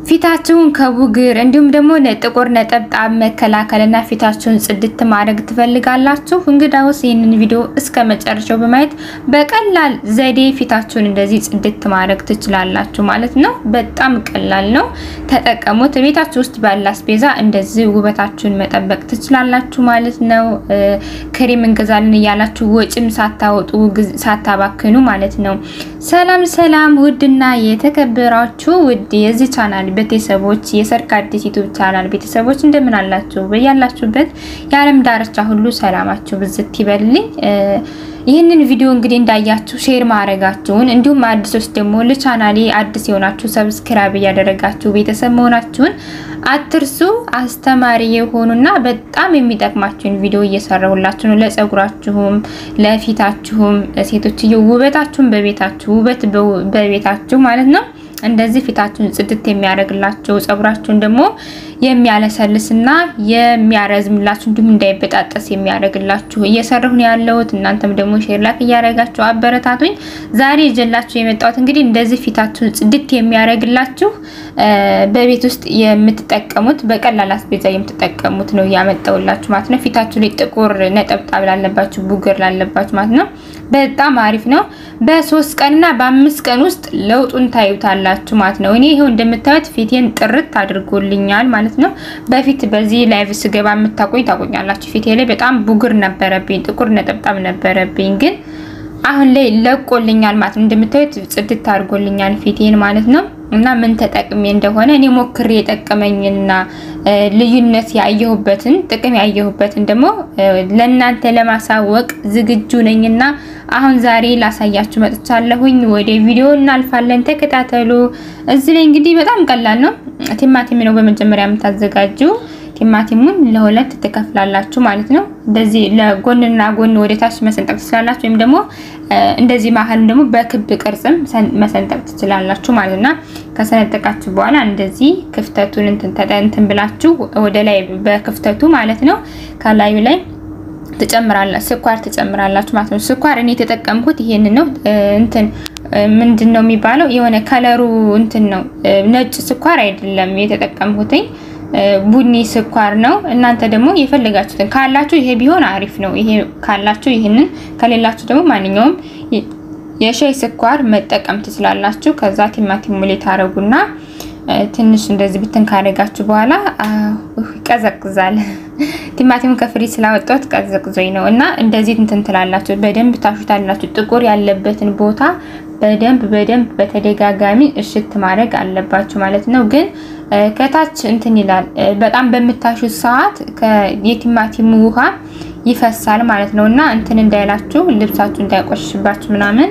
ፊታችሁን ከቡግር እንዲሁም ደግሞ ጥቁር ነጠብጣብ መከላከልና ፊታችሁን ጽድት ማድረግ ትፈልጋላችሁ? እንግዳውስ ይህንን ቪዲዮ እስከ መጨረሻው በማየት በቀላል ዘዴ ፊታችሁን እንደዚህ ጽድት ማድረግ ትችላላችሁ ማለት ነው። በጣም ቀላል ነው፣ ተጠቀሙት። ቤታችሁ ውስጥ ባለ አስቤዛ እንደዚህ ውበታችሁን መጠበቅ ትችላላችሁ ማለት ነው። ክሬም እንገዛለን እያላችሁ ወጪም ሳታወጡ ሳታባክኑ ማለት ነው። ሰላም ሰላም! ውድና የተከበራችሁ ውድ የዚህ ቻናል ቤተሰቦች የሰርክ አዲስ ዩቲዩብ ቻናል ቤተሰቦች እንደምን አላችሁ? በያላችሁበት የዓለም ዳርቻ ሁሉ ሰላማችሁ ብዝት ይበልልኝ። ይህንን ቪዲዮ እንግዲህ እንዳያችሁ ሼር ማድረጋችሁን እንዲሁም አዲሶች ደግሞ ለቻናሌ አዲስ የሆናችሁ ሰብስክራይብ እያደረጋችሁ ቤተሰብ መሆናችሁን አትርሱ። አስተማሪ የሆኑና በጣም የሚጠቅማችሁን ቪዲዮ እየሰራሁላችሁ ነው። ለጸጉራችሁም፣ ለፊታችሁም ሴቶችዬ ውበታችሁን በቤታችሁ ውበት በቤታችሁ ማለት ነው እንደዚህ ፊታችሁን ጽድት የሚያደርግላችሁ ጸጉራችሁን ደግሞ የሚያለሰልስና የሚያረዝምላችሁ እንዲሁም እንዳይበጣጠስ የሚያደርግላችሁ እየሰራሁ ነው ያለሁት። እናንተም ደግሞ ሼር ላክ እያደረጋችሁ አበረታቱኝ። ዛሬ ይዤላችሁ የመጣሁት እንግዲህ እንደዚህ ፊታችሁን ጽድት የሚያደርግላችሁ በቤት ውስጥ የምትጠቀሙት በቀላል አስቤዛ የምትጠቀሙት ነው ያመጣሁላችሁ ማለት ነው። ፊታችሁ ላይ ጥቁር ነጠብጣብ ላለባችሁ፣ ቡግር ላለባችሁ ማለት ነው በጣም አሪፍ ነው። በሶስት ቀንና በአምስት ቀን ውስጥ ለውጡን ታዩታላችሁ ማለት ነው። እኔ ይሄው እንደምታዩት ፊቴን ጥርት አድርጎልኛል ማለት ነው። በፊት በዚህ ላይቭ ስገባ የምታቆኝ ታቆኛላችሁ። ፊቴ ላይ በጣም ቡግር ነበረብኝ፣ ጥቁር ነጠብጣብ ነበረብኝ፣ ግን አሁን ላይ ለቆልኛል ማለት ነው። እንደምታዩት ጽድት አድርጎልኛል ፊቴን ማለት ነው። እና ምን ተጠቅሜ እንደሆነ እኔ ሞክሬ የጠቀመኝና ልዩነት ያየሁበትን ጥቅም ያየሁበትን ደግሞ ለእናንተ ለማሳወቅ ዝግጁ ነኝና አሁን ዛሬ ላሳያችሁ መጥቻለሁኝ። ወደ ቪዲዮ እናልፋለን፣ ተከታተሉ። እዚህ ላይ እንግዲህ በጣም ቀላል ነው። ቲማቲም ነው በመጀመሪያ የምታዘጋጁ። ቲማቲሙን ለሁለት ትከፍላላችሁ ማለት ነው። እንደዚህ ለጎንና ጎን ወደ ታች መሰንጠቅ ትችላላችሁ፣ ወይም ደግሞ እንደዚህ መሀልም ደግሞ በክብ ቅርጽም መሰንጠቅ ትችላላችሁ ማለት ነው። ከሰነጠቃችሁ በኋላ እንደዚህ ክፍተቱን እንትን ብላችሁ ወደ ላይ በክፍተቱ ማለት ነው ከላዩ ላይ ትጨምራላችሁ ስኳር ትጨምራላችሁ ማለት ነው። ስኳር እኔ የተጠቀምኩት ይሄን ነው። እንትን ምንድን ነው የሚባለው የሆነ ከለሩ እንትን ነው ነጭ ስኳር አይደለም የተጠቀምኩትኝ ቡኒ ስኳር ነው። እናንተ ደግሞ የፈለጋችሁትን ካላችሁ ይሄ ቢሆን አሪፍ ነው። ይሄ ካላችሁ ይሄንን፣ ከሌላችሁ ደግሞ ማንኛውም የሻይ ስኳር መጠቀም ትችላላችሁ። ከዛ ቲማቲም ሙሌ ታረጉና ትንሽ እንደዚህ ብትን ካደረጋችሁ በኋላ ይቀዘቅዛል። ቲማቲም ከፍሪ ስላወጣሁት ቀዘቅዞኝ ነው እና እንደዚህ እንትን ትላላችሁ። በደንብ ታሹታላችሁ። ጥቁር ያለበትን ቦታ በደንብ በደንብ በተደጋጋሚ እሽት ማድረግ አለባችሁ ማለት ነው። ግን ከታች እንትን ይላል። በጣም በምታሹት ሰዓት የቲማቲሙ ውሃ ይፈሳል ማለት ነው እና እንትን እንዳይላችሁ ልብሳችሁ እንዳይቆሽሽባችሁ ምናምን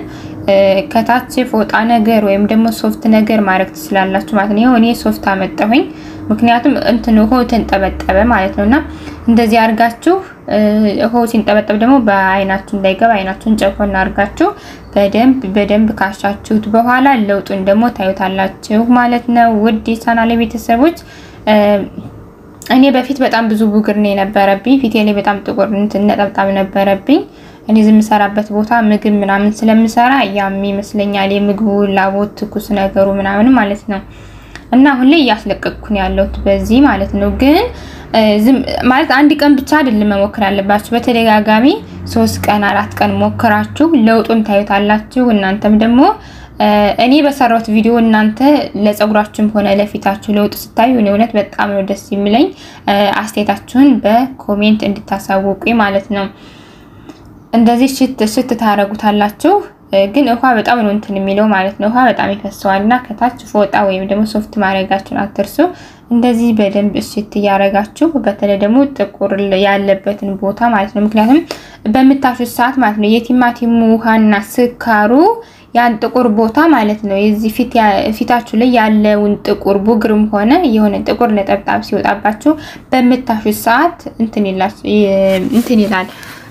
ከታች ፎጣ ነገር ወይም ደግሞ ሶፍት ነገር ማድረግ ትችላላችሁ ማለት ነው። እኔ ሶፍት አመጣሁኝ ምክንያቱም እንትን ውሃው ተንጠበጠበ ማለት ነውና እንደዚህ አድርጋችሁ ውሃው ሲንጠበጠብ ደግሞ በአይናችሁ እንዳይገባ አይናችሁን ጨኮና አድርጋችሁ በደንብ በደንብ ካሻችሁት በኋላ ለውጡን ደግሞ ታዩታላችሁ ማለት ነው። ውድ የቻናሌ ቤተሰቦች እኔ በፊት በጣም ብዙ ቡግር ነው የነበረብኝ። ፊቴ ላይ በጣም ጥቁር እንትን ነጠብጣብ ነበረብኝ። እኔ የምሰራበት ቦታ ምግብ ምናምን ስለምሰራ ያም ይመስለኛል የምግቡ ላቦት ትኩስ ነገሩ ምናምን ማለት ነው። እና አሁን ላይ እያስለቀቅኩን ያለሁት በዚህ ማለት ነው። ግን ማለት አንድ ቀን ብቻ አይደለም መሞከር ያለባችሁ። በተደጋጋሚ ሶስት ቀን አራት ቀን ሞክራችሁ ለውጡን ታዩታላችሁ። እናንተም ደግሞ እኔ በሰራሁት ቪዲዮ እናንተ ለፀጉራችሁም ሆነ ለፊታችሁ ለውጥ ስታዩ እኔ እውነት በጣም ነው ደስ የሚለኝ። አስተያየታችሁን በኮሜንት እንድታሳውቁኝ ማለት ነው። እንደዚህ ሽት ሽት ታረጉታላችሁ። ግን ውሃ በጣም ነው እንትን የሚለው ማለት ነው። ውሃ በጣም ይፈሰዋል እና ከታች ፎጣ ወይም ደግሞ ሶፍት ማድረጋችሁን አትርሱ። እንደዚህ በደንብ እሽት እያረጋችሁ በተለይ ደግሞ ጥቁር ያለበትን ቦታ ማለት ነው። ምክንያቱም በምታሹት ሰዓት ማለት ነው የቲማቲሙ ውሃና ስካሩ ያን ጥቁር ቦታ ማለት ነው የዚህ ፊታችሁ ላይ ያለውን ጥቁር ቡግርም ሆነ የሆነ ጥቁር ነጠብጣብ ሲወጣባችሁ በምታሹት ሰዓት እንትን ይላል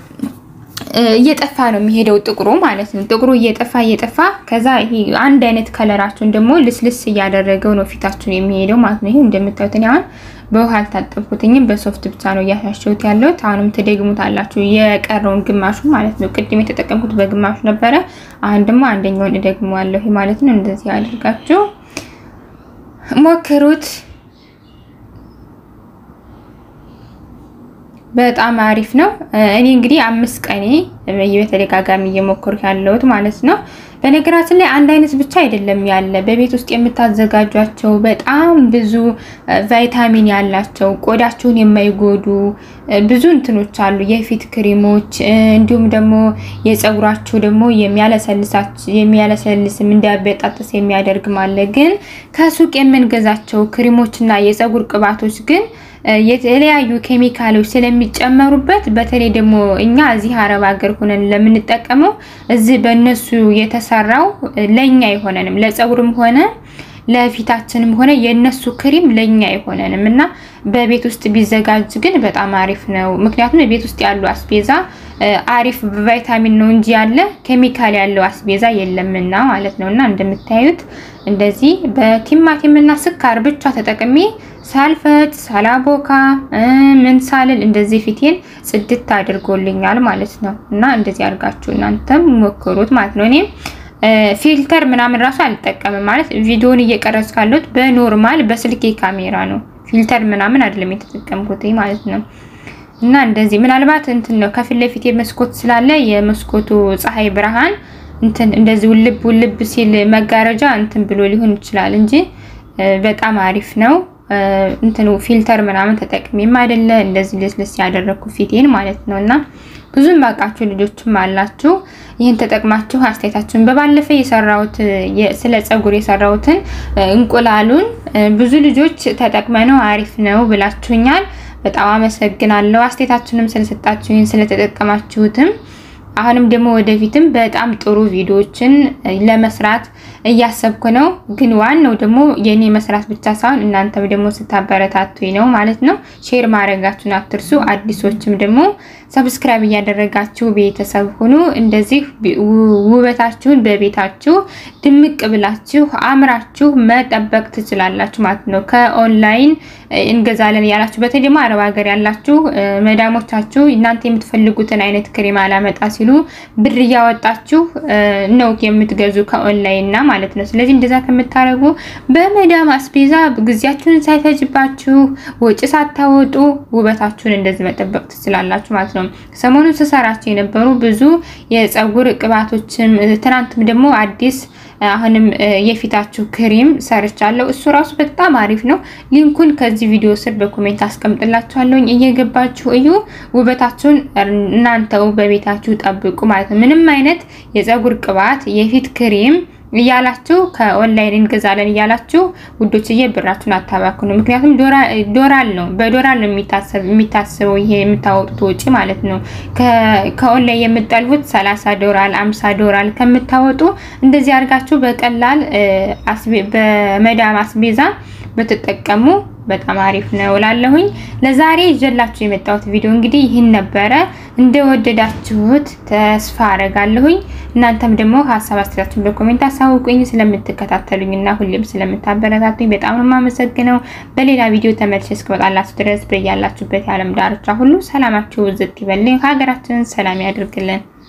እየጠፋ ነው የሚሄደው ጥቁሩ ማለት ነው። ጥቁሩ እየጠፋ እየጠፋ ከዛ ይሄ አንድ አይነት ከለራችሁን ደግሞ ልስልስ እያደረገው ነው ፊታችሁን የሚሄደው ማለት ነው። ይሄ እንደምታዩት እኔ አሁን በውሃ አልታጠብኩትኝም በሶፍት ብቻ ነው እያሻሸሁት ያለሁት። አሁንም ትደግሙታላችሁ የቀረውን ግማሹ ማለት ነው። ቅድም የተጠቀምኩት በግማሹ ነበረ። አሁን ደግሞ አንደኛውን እደግመዋለሁ ማለት ነው። እንደዚህ አድርጋችሁ ሞክሩት። በጣም አሪፍ ነው። እኔ እንግዲህ አምስት ቀኔ በተደጋጋሚ እየሞከርኩ ያለሁት ማለት ነው። በነገራችን ላይ አንድ አይነት ብቻ አይደለም ያለ በቤት ውስጥ የምታዘጋጇቸው በጣም ብዙ ቫይታሚን ያላቸው ቆዳችሁን የማይጎዱ ብዙ እንትኖች አሉ፣ የፊት ክሬሞች እንዲሁም ደግሞ የፀጉራችሁ ደግሞ የሚያለሰልስም እንዲያበጣጥስ የሚያደርግም አለ። ግን ከሱቅ የምንገዛቸው ክሬሞችና የፀጉር ቅባቶች ግን የተለያዩ ኬሚካሎች ስለሚጨመሩበት በተለይ ደግሞ እኛ እዚህ አረብ ሀገር ሆነን ለምንጠቀመው እዚህ በእነሱ የተሰራው ለኛ አይሆነንም። ለፀጉርም ሆነ ለፊታችንም ሆነ የእነሱ ክሪም ለኛ አይሆነንም እና በቤት ውስጥ ቢዘጋጅ ግን በጣም አሪፍ ነው። ምክንያቱም የቤት ውስጥ ያሉ አስቤዛ አሪፍ ቫይታሚን ነው እንጂ ያለ ኬሚካል ያለው አስቤዛ የለምና ማለት ነው። እና እንደምታዩት እንደዚህ በቲማቲም እና ስኳር ብቻ ተጠቅሜ ሳልፈጭ ሳላቦካ ምን ሳልል እንደዚህ ፊቴን ጽድት አድርጎልኛል ማለት ነው። እና እንደዚህ አድርጋችሁ እናንተም ሞክሩት ማለት ነው። እኔም ፊልተር ምናምን ራሱ አልጠቀምም ማለት ቪዲዮውን እየቀረጽ ካለሁት በኖርማል በስልኬ ካሜራ ነው። ፊልተር ምናምን አይደለም የተጠቀምኩት ማለት ነው። እና እንደዚህ ምናልባት እንትን ነው ከፊት ለፊት መስኮት ስላለ የመስኮቱ ፀሐይ ብርሃን እንትን እንደዚህ ውልብ ውልብ ሲል መጋረጃ እንትን ብሎ ሊሆን ይችላል እንጂ በጣም አሪፍ ነው። እንትኑ ፊልተር ምናምን ተጠቅሜም አይደለ እንደዚህ ልስልስ ያደረኩ ፊቴን ማለት ነው። እና ብዙም ባቃችሁ ልጆችም አላችሁ ይህን ተጠቅማችሁ አስተያየታችሁን በባለፈ የሰራሁት ስለ ፀጉር የሰራሁትን እንቁላሉን ብዙ ልጆች ተጠቅመነው አሪፍ ነው ብላችሁኛል። በጣም አመሰግናለሁ። አስተያየታችሁንም ስለሰጣችሁኝ ስለተጠቀማችሁትም አሁንም ደግሞ ወደፊትም በጣም ጥሩ ቪዲዮዎችን ለመስራት እያሰብኩ ነው። ግን ዋናው ደግሞ የኔ መስራት ብቻ ሳይሆን እናንተም ደግሞ ስታበረታቱኝ ነው ማለት ነው። ሼር ማድረጋችሁን አትርሱ። አዲሶችም ደግሞ ሰብስክራይብ እያደረጋችሁ ቤተሰብ ሁኑ። እንደዚህ ውበታችሁን በቤታችሁ ድምቅ ብላችሁ አምራችሁ መጠበቅ ትችላላችሁ ማለት ነው። ከኦንላይን እንገዛለን ያላችሁ በተለይ ደግሞ አረብ ሀገር ያላችሁ መዳሞቻችሁ እናንተ የምትፈልጉትን አይነት ክሬም አላመጣ ሲሉ ብር እያወጣችሁ ነው የምትገዙ ከኦንላይን እና ማለት ነው። ስለዚህ እንደዛ ከምታደርጉ በመዳም አስቤዛ ጊዜያችሁን ሳይፈጅባችሁ ወጪ ሳታወጡ ውበታችሁን እንደዚህ መጠበቅ ትችላላችሁ ማለት ነው። ሰሞኑን ስሰራቸው የነበሩ ብዙ የፀጉር ቅባቶችም ትናንትም ደግሞ አዲስ አሁንም የፊታችሁ ክሬም ሰርቻለሁ። እሱ ራሱ በጣም አሪፍ ነው። ሊንኩን ከዚህ ቪዲዮ ስር በኮሜንት አስቀምጥላችኋለሁ። እየገባችሁ እዩ። ውበታችሁን እናንተው በቤታችሁ ጠብቁ ማለት ነው። ምንም አይነት የፀጉር ቅባት፣ የፊት ክሬም እያላችሁ ከኦንላይን እንገዛለን እያላችሁ ውዶችዬ ብራችሁን አታባክኑ። ምክንያቱም ዶላር ነው በዶላር ነው የሚታሰበው ይሄ የምታወጡት ወጪ ማለት ነው። ከኦንላይን የምጠልሁት 30 ዶላር 50 ዶላር ከምታወጡ እንደዚህ አድርጋችሁ በቀላል በመዳም አስቤዛ ብትጠቀሙ በጣም አሪፍ ነው እላለሁኝ። ለዛሬ ይዤላችሁ የመጣሁት ቪዲዮ እንግዲህ ይህን ነበረ። እንደወደዳችሁት ተስፋ አረጋለሁኝ። እናንተም ደግሞ ሀሳብ አስተያየታችሁን በኮሜንት አሳውቁኝ። ስለምትከታተሉኝ እና ሁሌም ስለምታበረታቱኝ በጣም ነው የማመሰግነው። በሌላ ቪዲዮ ተመልሼ እስክመጣላችሁ ድረስ በያላችሁበት የዓለም ዳርቻ ሁሉ ሰላማችሁ ዝት ይበልኝ። ሀገራችንን ሰላም ያድርግልን።